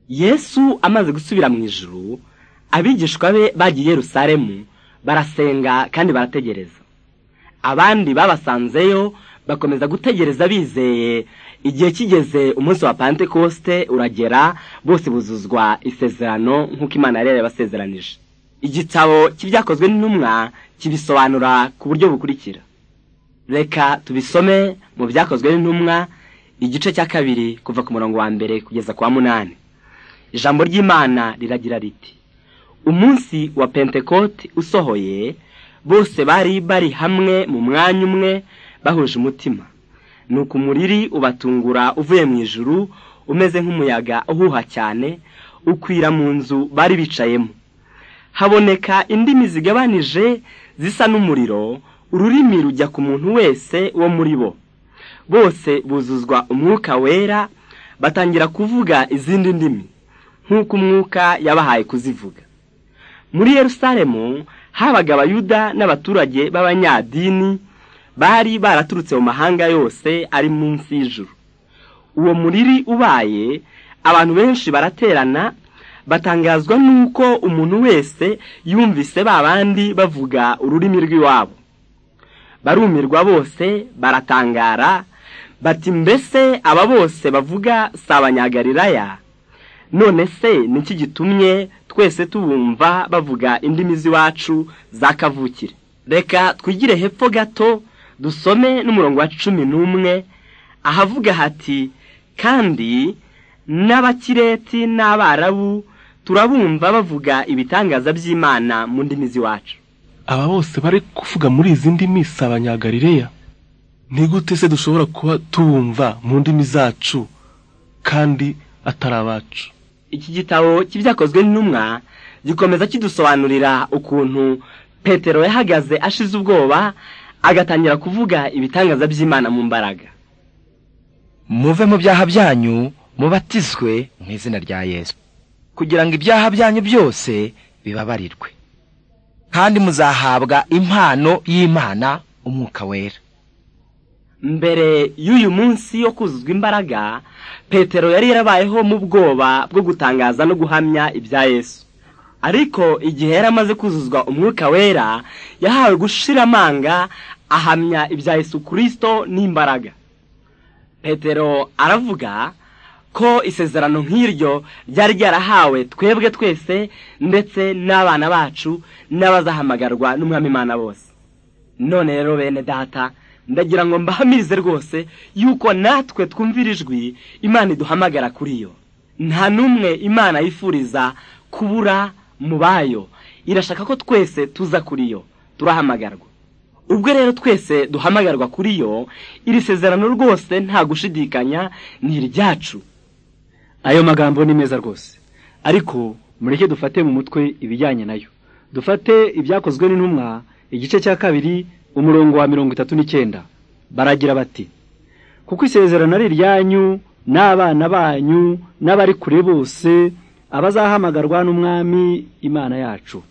yesu amaze gusubira mu ijuru abigishwa be bagiye i Yerusalemu barasenga kandi barategereza abandi babasanzeyo bakomeza gutegereza bizeye igihe kigeze umunsi wa pantekosite uragera bose buzuzwa isezerano nk'uko imana yari yabasezeranije igitabo cy'ibyakozwe n'intumwa kibisobanura ku buryo bukurikira reka tubisome mu byakozwe n'intumwa igice cya kabiri kuva ku murongo wa mbere kugeza ku wa munani ijambo ry'imana riragira riti umunsi wa pentekote usohoye bose bari bari hamwe mu mwanya umwe bahuje umutima nuko umuriri ubatungura uvuye mu ijuru umeze nk'umuyaga uhuha cyane ukwira mu nzu bari bicayemo haboneka indimi zigabanije zisa n'umuriro ururimi rujya ku muntu wese wo muri bo bose buzuzwa umwuka wera batangira kuvuga izindi ndimi nk'uko umwuka yabahaye kuzivuga muri Yerusalemu habaga abayuda n'abaturage b'abanyadini bari baraturutse mu mahanga yose ari munsi y'ijuru uwo muriri ubaye abantu benshi baraterana batangazwa n'uko umuntu wese yumvise ba bandi bavuga ururimi rw'iwabo barumirwa bose baratangara bati mbese aba bose bavuga si abanyagalilaya none se niki gitumye twese tubumva bavuga indimi z'iwacu za kavukire reka twigire hepfo gato dusome n'umurongo wa cumi n'umwe ahavuga hati kandi n'abakireti n'abarabu turabumva bavuga ibitangaza by'imana mu ndimi z'iwacu aba bose bari kuvuga muri izi ndimi si abanyagarireya ni gute se dushobora kuba tubumva mu ndimi zacu kandi atari abacu iki gitabo cy'ibyakozwe n'intumwa gikomeza kidusobanurira ukuntu petero yahagaze ashize ubwoba agatangira kuvuga ibitangaza by'imana mu mbaraga muve mu byaha byanyu mubatizwe mu izina rya yesu kugira ngo ibyaha byanyu byose bibabarirwe kandi muzahabwa impano y'imana umwuka wera mbere y'uyu munsi wo kuzuzwa imbaraga petero yari yarabayeho mu bwoba bwo gutangaza no guhamya ibya yesu ariko igihe yari amaze kuzuzwa umwuka wera yahawe gushira amanga ahamya ibya Yesu kirisito n'imbaraga petero aravuga ko isezerano nk'iryo ryari ryarahawe twebwe twese ndetse n'abana bacu n'abazahamagarwa n'umwami imana bose none rero bene data ndagira ngo mbahamirize rwose yuko natwe twumvira ijwi imana iduhamagara kuri yo nta n'umwe imana yifuriza kubura mu bayo irashaka ko twese tuza kuri yo turahamagarwa ubwo rero twese duhamagarwa kuri yo iri sezerano rwose nta gushidikanya ni iryacu ayo magambo ni meza rwose ariko mureke dufate mu mutwe ibijyanye nayo dufate ibyakozwe n'intumwa igice cya kabiri umurongo wa mirongo itatu n'icyenda baragira bati kuko isezerano ari iryanyu n'abana banyu n'abari kure bose abazahamagarwa n'umwami imana yacu